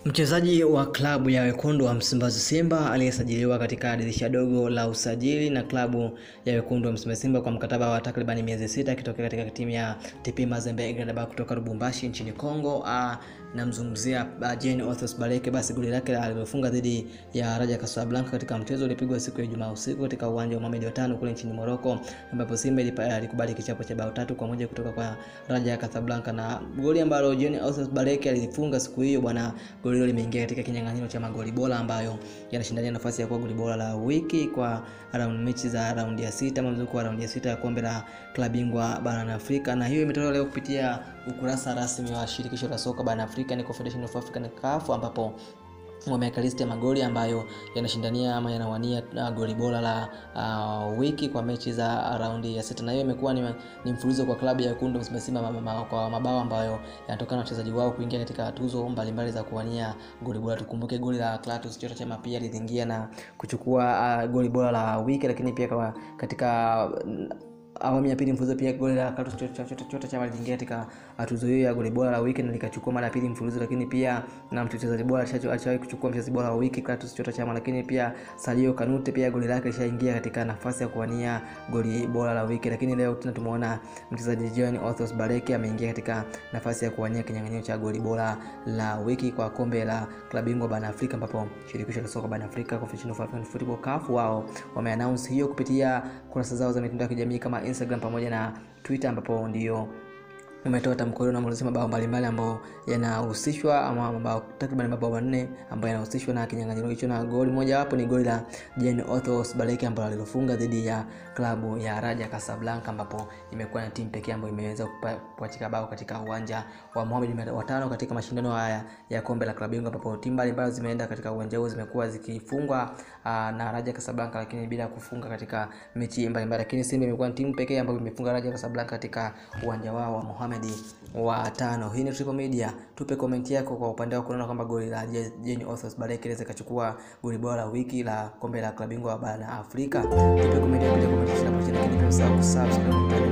Mchezaji wa klabu ya wekundu wa Msimbazi Simba aliyesajiliwa katika dirisha dogo la usajili na klabu ya wekundu wa Msimbazi Simba kwa mkataba wa takriban miezi sita akitokea katika timu ya TP Mazembe Gladbach kutoka Lubumbashi nchini Kongo. Namzungumzia Jean Othos Baleke. Basi goli lake alilofunga dhidi ya Raja Casablanca katika mchezo uliopigwa siku ya Ijumaa usiku katika uwanja wa Mohamed watano kule nchini Morocco, ambapo Simba ilikubali kichapo cha bao tatu kwa moja kutoka kwa Raja Casablanca, na goli ambalo Jean Othos Baleke alifunga siku hiyo bwana goli hilo limeingia katika kinyang'anyiro cha magoli bora ambayo yanashindania nafasi ya kuwa goli bora la wiki kwa round mechi za raundi ya sita mzunguko wa raundi ya sita ya kombe la klabu bingwa barani Afrika, na hiyo imetolewa leo kupitia ukurasa rasmi wa shirikisho la soka barani Afrika ni Confederation of African CAF ambapo wameweka listi ya magoli ambayo yanashindania ama yanawania uh, goli bora la uh, wiki kwa mechi za raundi ya sita, na hiyo imekuwa ni, ni mfululizo kwa klabu ya wekundu Msimbazi Simba kwa mabao ambayo yanatokana na wachezaji wao kuingia katika tuzo mbalimbali za kuwania goli bora. Tukumbuke goli la Clatous Chota Chama pia liliingia na kuchukua uh, goli bora la wiki, lakini pia kwa katika awamu ya pili mfululizo pia goli la Clatous Chota Chama liliingia katika tuzo hiyo ya goli bora la wiki na likachukua mara ya pili mfululizo, lakini pia na mchezaji bora alishawahi kuchukua mchezaji bora wa wiki Clatous Chota Chama, lakini pia Sadio Kanute pia goli lake lishaingia katika nafasi ya kuwania goli bora la wiki, lakini leo tena tumeona mchezaji Jean Othos Baleke ameingia katika nafasi ya kuwania kinyang'anyiro cha goli bora la wiki kwa kombe la klabu bingwa barani Afrika, ambapo shirikisho la soka barani Afrika Confederation of African Football CAF wao wameannounce hiyo kupitia kurasa zao za mitandao ya kijamii kama Instagram pamoja na Twitter ambapo ndio umetoa tamko hilo na mlisema mabao mbalimbali ambayo yanahusishwa ama mabao takriban mabao manne ambayo yanahusishwa na kinyang'anyiro hicho, na goli moja wapo ni goli la Jean Othos Baleke ambalo alilofunga dhidi ya klabu ya Raja Casablanca, ambapo imekuwa na timu pekee ambayo imeweza kupachika bao katika uwanja wa Mohamed watano katika mashindano haya ya kombe la klabu bingwa, ambapo timu mbalimbali zimeenda katika uwanja huo zimekuwa zikifungwa na Raja Casablanca, lakini bila kufunga katika mechi mbalimbali, lakini Simba imekuwa ni timu pekee ambayo imefunga Raja Casablanca katika uwanja wao wa Mohamed wa tano. Hii ni Triple Media, tupe komenti yako kwa upande wako, unaona kwamba goli la Jean Othos Baleke inaweza ikachukua goli bora la wiki la kombe la klabu bingwa barani Afrika. Tupe komenti yako, lakini pia usahau kusubscribe